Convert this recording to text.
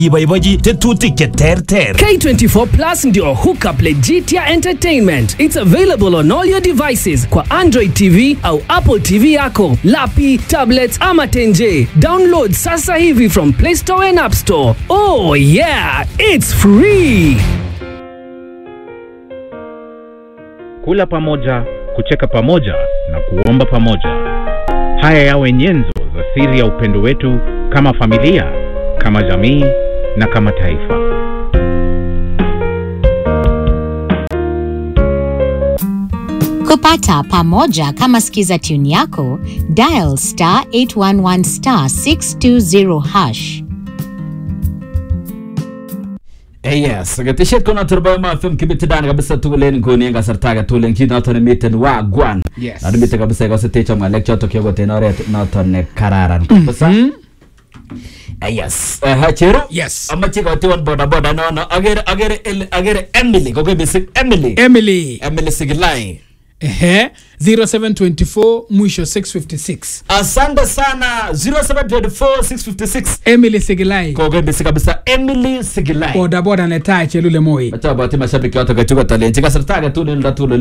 iboibochi tetutik che terter K24 Plus ndio hookup legit ya entertainment. It's available on all your devices kwa Android TV au Apple TV yako, lapi, tablets ama tenje. Download sasa hivi from Play Store and App Store. Oh yeah, it's free. kula pamoja, kucheka pamoja na kuomba pamoja. Haya yawe nyenzo za siri ya upendo wetu kama familia, kama jamii na kama taifa. kupata pamoja kama skiza tune yako dial star 811 star 620 hash Eh, yes ketesiet ko noton nebo Emo FM kibitidan kabisa tugul en nguni en kasarta age tugul en kit noton nemiten wagwan Yes. na nimiten kabisa ikose techom ng'alek chotok kiokot en oret noton ne kararan kabisa Eh, yes Eh, cheru Yes. amache kotiwon bodaboda nono agere agere ele- agere Emily kokoi mising Emily Emily Emily Sigilai ehe 0724 mwisho 656 asante sana 0724656 Emily Sigilai kokoi mising kabisa Emily Sigilai bodaboda netai chelule moi Machoboti mashabiki yotok kechukot alenchi kasarta age tugul en oldo tugul